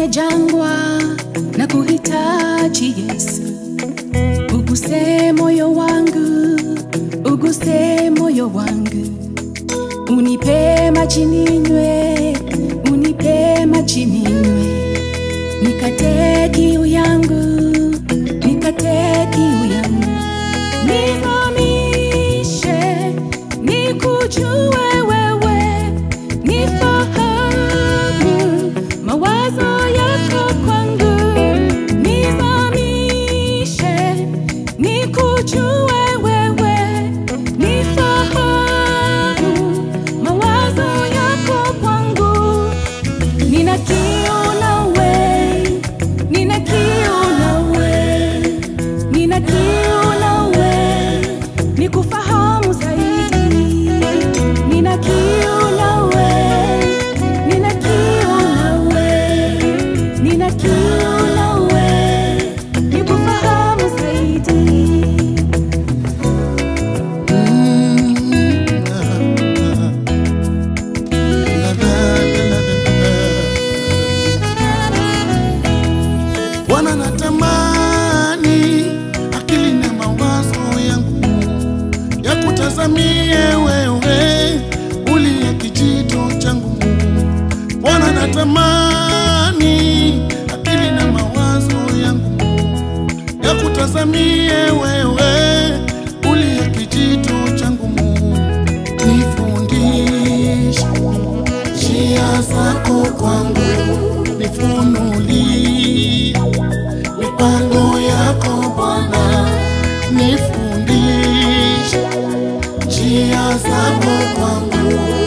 kwenye jangwa na kuhitaji Yesu, uguse moyo wangu, uguse moyo wangu, unipe maji ninywe, unipe maji ninywe, nikate kiu yangu, nikate kiu yangu, nizamishe, nikujue wewe, nifahamu mawazo yako kwangu, nizamishe, nikujue wewe, nifahamu mawazo yako kwangu, nina kiu nawe, nina kiu nawe, nina kiu nawe, nikufahamu zaidi, nina kiu nawe, nina kiu nawe, nina kiu nawe, nikufahamu zaidi. Bwana natamani akili na mawazo yangu ya kutazamie wewe uliye kijito changu. Bwana natamani akili na mawazo yangu ya kutazamie wewe uliye kijito changu. Nifundishe njia zako kwangu, nifunulie mipango yako Bwana, nifundishe njia zako kwangu,